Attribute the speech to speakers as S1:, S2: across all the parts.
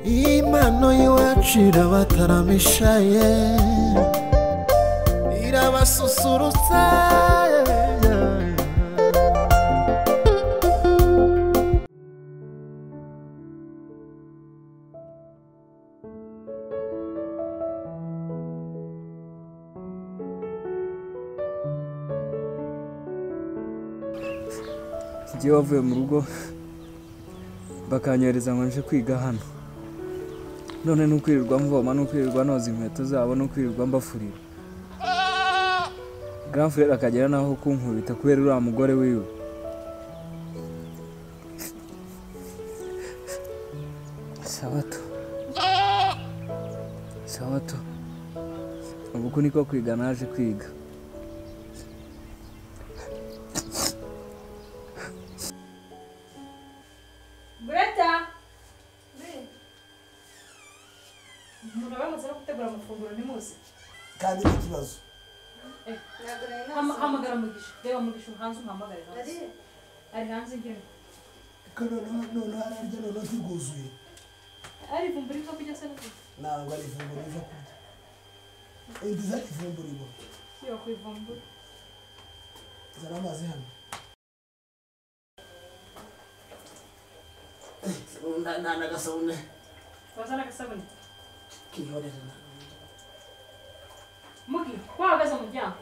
S1: impano y'iwacu irabataramisha ye irabasusurutsa
S2: ngiye wavuye mu rugo bakanyohereza ngo nje kwiga hano none ni ukwirirwa mvoma ni ukwirirwa noza inkweto zabo ni ukwirirwa mbafurira grand frere akagera naho kunkubita kubera uriya mugore wiwe sabato sabato ubu uku niko kwiga naje kwiga
S3: Greta! umuntu aba yamaze no gutegura amafunguro ntimuzi
S4: kandi n'ikibazo
S3: Hama- hamagara mugisha reba mugisha hanze umuhamagare hanze ari hanze njyewe
S4: ko noneho noneho ararya noneho ntibwuzuye
S3: ari vumbura ibyo kurya se n'ubundi
S4: ntabwo ari ifunguro ryo kurya indi ndiza ifunguro ibo
S3: iyo kubivumbura
S4: zana amazi hano nta n'agasabune
S3: wazana agasabune
S4: kihorera
S3: mugi wahagaze mu muryango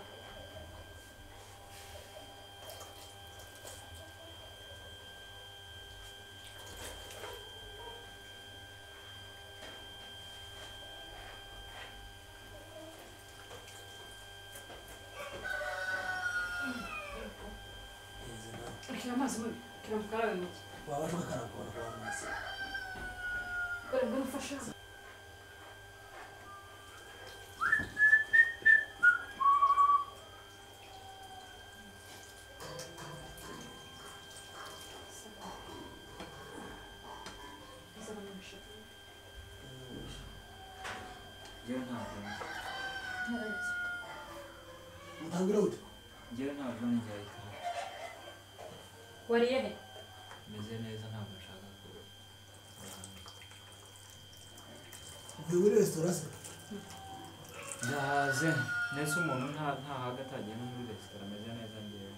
S3: Kira amazi mugi kira mukarabe mugi
S4: waba ushaka karagora kwa amazi
S3: dore ngurufasha
S2: njyewe ntabwo
S4: mutangira gute
S2: njyewe ntabwo njyaye kare
S3: wariye he
S2: meze neza ntabwo nshaka kuba
S4: ni muri resitora se
S2: ndahaze nese umuntu ntahaga atagiye no muri resitora ameze neza njyewe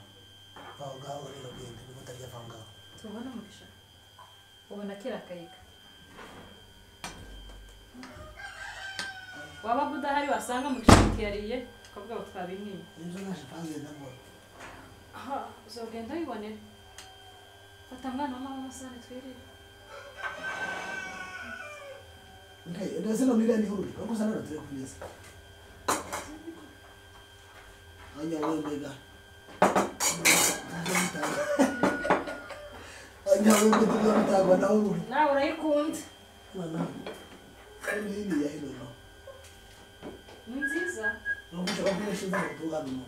S4: aho ngaho rero genda niba utarya aho ngaho
S3: tubona umugisha ubona kera akayiga waba udahari wasanga mugisha atiyariye tukavuga ngo twabimwiye
S4: nibyo naje kandi ndabona
S3: aha uzogenda wibonera fata mwana wa mama amasahani twirire
S4: Okay, ndetse no nira ni hururi. Uko sana na tire kumeza. Anya wembega. Anya wembega tuje mutagwa na hururi.
S3: nawe urayikunda
S4: Mana. Ni hili ya hilo no.
S3: ni nziza
S4: No kucha kwa kule shiza kutoka no.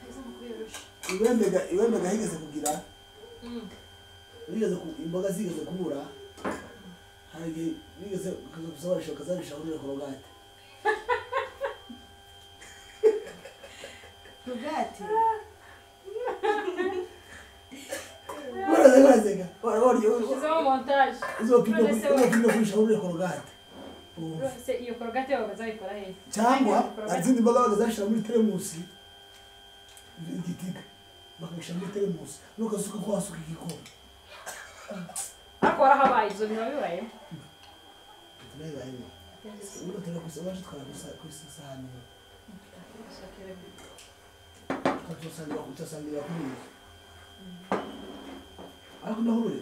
S3: heza mu kuyorosha
S4: Iwembega iwembega higeze kugira.
S3: Mm.
S4: Higeze ku imboga zigeze kubura. Hari higeze kuza kusaba shoka za shauri korogate.
S5: Rugati.
S4: Bora zega zega. Bora bora yo.
S3: ushyizemo montage
S4: Uzopima uzopima kuri shauri korogate. Oh.
S3: se iyo korogate yawe bazayikora hehe
S4: cyangwa izindi mboga bakazashyira muri teremusi igitiga bakabishyira muri teremusi n'ukasuka ko wasuka igikombe
S3: ariko warahabaye ibyo biba bibaye
S4: nawe barimo ubundi turagusa baje twaragusa ku isahani imwe tukadusangira kudusangira kuri iyi ariko ndahurure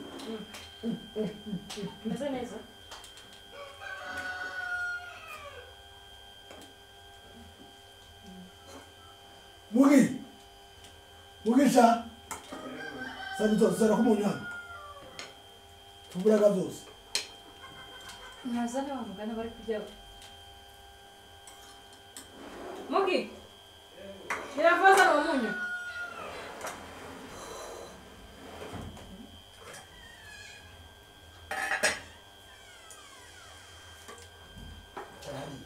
S3: umeze neza
S4: mugi mugisha sani tuzara ko umuntu hano tuburaga byose
S3: nazane wa mugani bari kurya we mugi iravuza ni umunyu
S4: arahari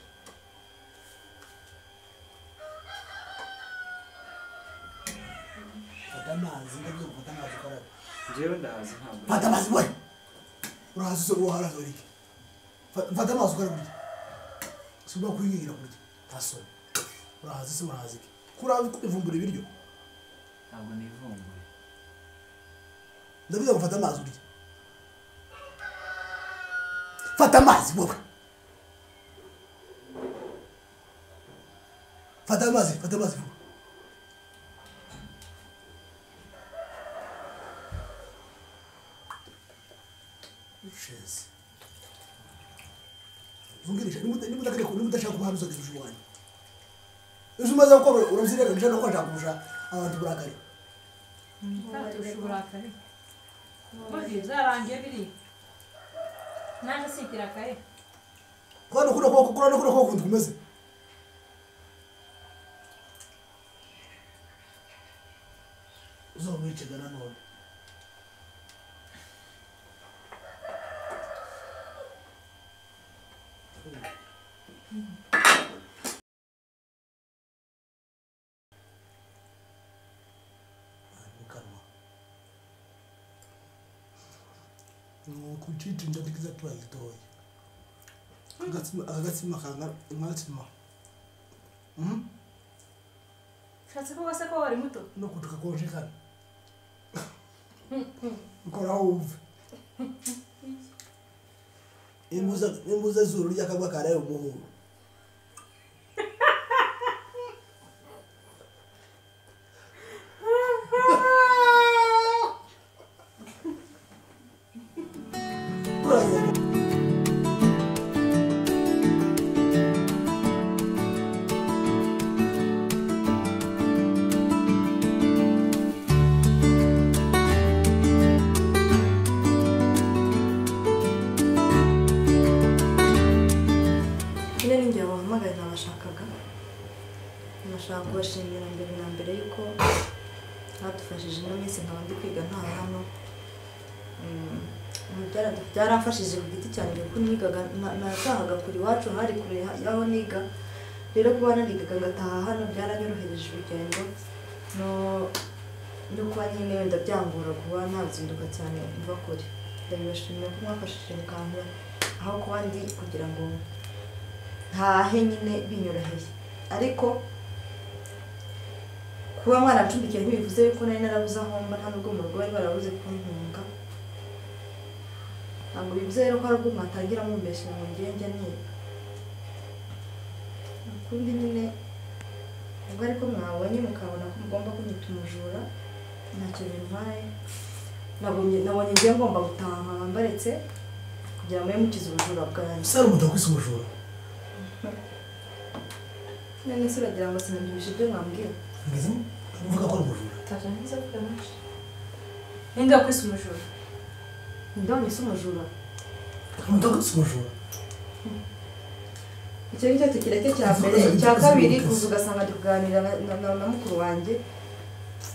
S4: fata amazi ndabyo gufata amazi ukaraba
S2: njyewe ndahaze ntabwo
S4: Fata amazi we. Urahaza uruhara zorike. mfata amazi ukora burya si ubwo kuyingira kurya nta soni urahaza ese urahaza iki kuraza kubivumbura ibiryo
S5: ntabwo nivumbuye
S4: ndavuga ngo fata amazi urya fata amazi wowe fata amazi fata amazi vuba shezi zungirisha niba udashaka niba udashaka kuba hano uzageza ushobanye ejo umaze gukora urabyirengagije no kwashaka kurusha abantu uburakari
S3: Ntatusha uburakari. Burya byarangiye biri. Nanjye si ikirakari.
S4: kurana kuno kuboko kurana kuno kuboko kundi kumeze uzamwicega nanone Ari mu kanwa. ni ukucicinja tugize turayitoye agatsima agatsima kanga umwatsima mhm
S3: Ushatse ko wase ko wari muto.
S4: no kutuka konjekana ukora uve imbuza imbuza zuru ryakagwa karaye umuhuru Brother.
S6: nyine n'ingihe bahamagaye nabashakaga nashaka kubashimira mbere na mbere yuko badufashije ino minsi nkaba ndi kwiga nta hano Mm, byara- byaramfashije ku giti cyanjye kuko nigaga na- natahaga kure iwacu hari kure ha- y'aho niga rero kuba narigaga ngataha hano byaranyorohereje urugendo no no kuba nyine wenda byangora kuba nazinduka cyane mva kure ndabibashimira ko mwafashije mukanga aho kuba ndi kugira ngo ntahe nyine binyoroheye ariko kuba mwarancumbikira ntibivuze yuko nari narabuze aho mba nta n'ubwo mu rugo bari barabuze kuntunga ntabwo bivuze rero ko hari ubwo mwatangira mumbeshyira mu ngenge niba ukundi nyine ubwo ariko mwabonye mukabona ko mugomba kunyita umujura ntacyo bintwaye nabonye nabonye ngiye ngomba gutaha nkaba mbaretse kugira mube mukize ubujura bwanjye
S4: sara umudaku isi ubujura
S6: none se uragira ngo sinabyibushye ibyo mwambwira
S4: ngeze mvuga ko ari umujura
S6: utaje neza kugamije
S3: Ninde wakwise umujura?
S6: ndabona isi umujura
S4: umudaku isi ubujura
S6: icyo ngicyo tugira cyo cya mbere
S4: Ikibazo
S6: icya
S4: gito
S6: kabiri
S4: z'ubutasi.
S6: kuza ugasanga ndi kuganira na, na, na, na mukuru wanjye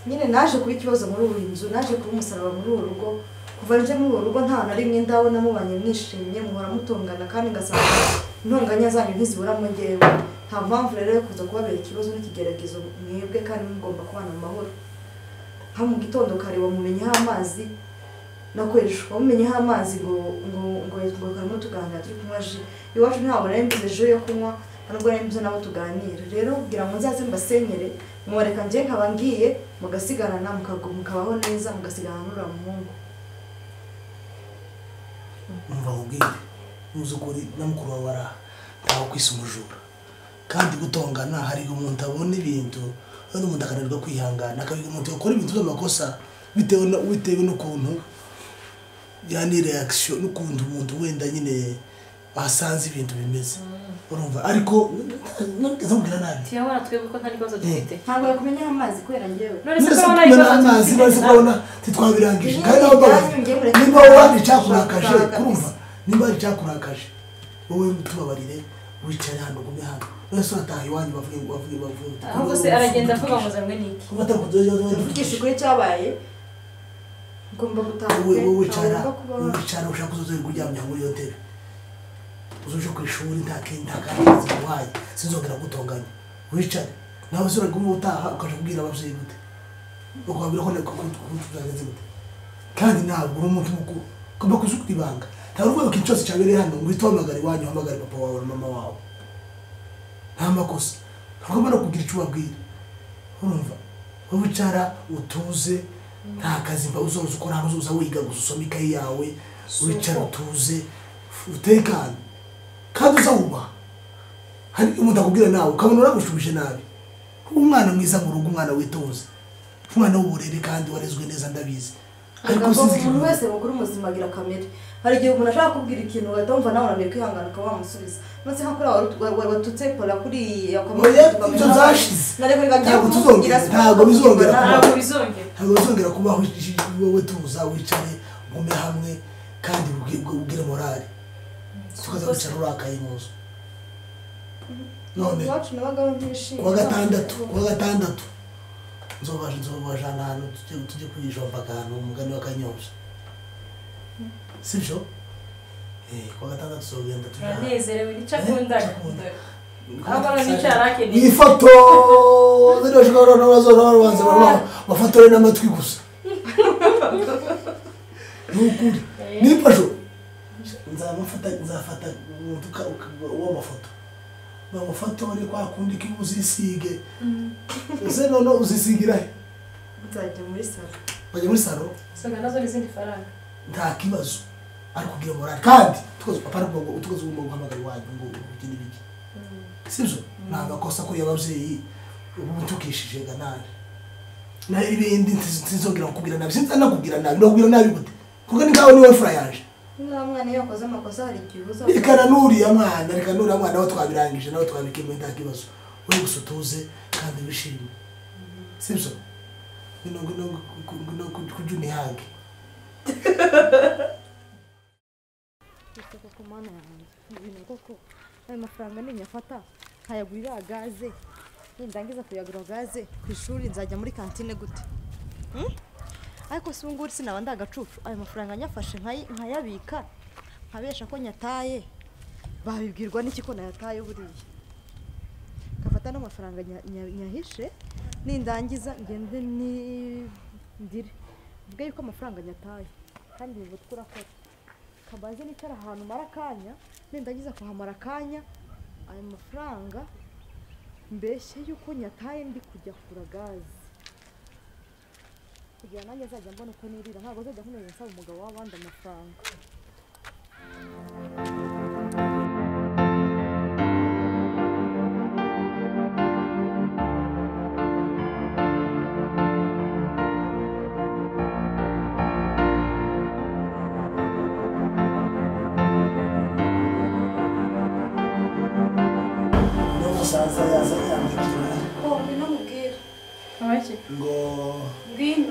S6: nyine naje kuba ikibazo muri ubu nzu naje kuba umusaraba muri uru rugo kuva nje muri uru rugo nta na rimwe ndabona mubanye mwishimye muhora mutongana kandi ngasanga intonganya zanyu ntiziburamo ngewe nta mpamvu rero yo kuza kubabera ikibazo n'ikigeragezo mwebwe kandi mugomba kubana mu mahoro nka mu gitondo kare bamumenyeho amazi nakoresha bamumenyeho amazi ngo ngo ngo ngo karimo tuganira turi kunywa ji iwacu ntabwo nari mbuze ejo yo kunywa nubwo nari mbuze nabo tuganira rero kugira ngo nzaze mbasenyere mubareka njye nkaba ngiye mugasigarana mukagu- mukabaho neza mugasigarana n'uriya muhungu
S4: umva nkubwire n'uzukuri na mukuru wawe ari aha ntawe kwisi umujura kandi gutongana hari igihe umuntu abona ibintu noneho umuntu akananirwa kwihangana akabiga umuntu yakora ibintu by'amakosa bitewe na- bitewe n'ukuntu yani reaction n'ukuntu umuntu wenda nyine asanze ibintu bimeze urumva ariko ntabwo nkubwira nabi
S3: Tiyabona twebwe ko nta kibazo dufite.
S6: ntabwo yakumenyeho amazi kubera njyewe
S3: None se ko
S4: Mwese
S3: abona
S4: kubona
S3: ikibazo
S4: amazi
S3: dufite
S4: maze
S3: na-
S4: kubona ntitwabirangije kandi aho mbabaye niba wari icyakurakaje kumva niba wari icyakurakaje wowe tubabarire wicare hano ugume hano wese urataha iwanyu bavuge ngo bavuge bavuge
S3: Ahubwo se aragenda avuga ngo zamwe niki?
S6: mvugisha ukuri cyabaye ngomba gutaha pe
S4: wowe wicara
S6: ntagomba kubaho
S4: wicara ushaka uzozoherwa uryamye muri iyo ntebe uzuje ku ishuri nta kindi nta kandi zimuhaye sinzongera gutonganya wicare nawe se uraguma utaha ukaja kubwira ababyeyi gute ukababwira ko ntabwo kutuzagenze gute kandi ntabwo uri umuntu mukuru ugomba kuzi kwibanga nta urwego ikintu cyose cyabereye hano ngo uhite uhamagara iwanyu uhamagare papa wawe na mama wawe nta makosa ntabwo mbona kugira icyo ubabwira urumva wowe wicara utuze nta kazi mba uzoza ukora hano uzoza wiga gusa usoma ikayi yawe wicara utuze utekane kandi uzawubaha hari umuntu akubwira nawe ukabona uragushubije nabi umwana mwiza mu rugo umwana witonze umwana w'uburere kandi warezwe neza ndabizi ariko
S7: ngo
S4: sinzi
S7: umuntu wese mukuru muzima agira kamere hari igihe umuntu ashaka kukubwira ikintu ugahita wumva nawe unaniwe kwihangana ukaba wamusubiza maze nka kuriya wari- wa- wa- watutse kora kuri
S4: Oya, ibyo zashize.
S7: nareka reka ngiye
S4: Ntabwo
S7: kumubwira
S4: tuzongera, ntabwo bizongera
S3: ntabwo bizongera
S4: ntabwo bizongera kubaho iji- wowe tuza wicare mugume hamwe kandi ubwi- ubwire morale tukaza kwicara urakaye mu nzu none
S7: iwacu nabaga ntishimye
S4: kuwa gatandatu kuwa gatandatu nzobaje nzobajana ahantu tujye tujye kuyijomba ahantu umugani w'akanyosha si byo Eh, kuwa gatandatu tuzogenda tujya
S3: uranezerewe nicyo akunda
S4: Eh,
S3: ahora nicara
S4: iyi
S3: akeneye
S4: foto ziriya ushobora kubona bazora babanza bafotore n'amatwi gusa ni ukuri nifashe nzamufata nzafata umuntu uka- uka- uwo mafoto bamufotore kwa kundi ko uzisige ese none uzisigira he
S7: nzajya muri salo
S4: bajya muri salo
S3: usanga nazo ni izindi faranga
S4: nta kibazo ari kugira morale kandi tukoze papa ari kuvuga ngo tukoze ugomba guhamagara iwanyu ngo ugire ibiki sibyo ni amakosa kuri ababyeyi ubu tukishije ga nabi na ibindi ntiz- ntizongera kukubwira nabi sinzi nakubwira nabi nakubwira nabi gute kuko ni kawe niwe fura yaje
S7: niba mwana iyo akoze amakosa hari igihe uza
S4: reka na nuriya mwana reka nuriya mwana nawe twabirangije nawe twabikemuye nta kibazo wowe gusa utuze kandi wishime sibyo ngwino ngwino ngwino kujya unihange
S6: Isoko ku mana yanjye ibintu koko ayo mafaranga ninyafata nkayagurira gaze nindangiza kuyagura gaze ku ishuri nzajya muri kantine gute Hmm? ariko si ubungubu sinaba ndagacucu ayo mafaranga nyafashe nkayi- nkayabika nkabesha ko nyataye babibwirwa n'iki ko nayataye buriya nkafata n'amafaranga nya- nya- nyahishe nindangiza ngende ni- ndire mvuge yuko amafaranga nyataye kandi ubu turakora kabaze nicara ahantu mara akanya nindagiza kuhamara akanya ayo mafaranga mbeshye yuko nyataye ndi kujya kugura gaze kugira nanjye nzajya mbona uko nirira ntabwo nzajya nkomeza nsaba umugabo w'abandi amafaranga
S4: n'umusaza yazanye yamubwira
S7: ko binamubwira
S3: abake
S4: ngo
S3: ngwino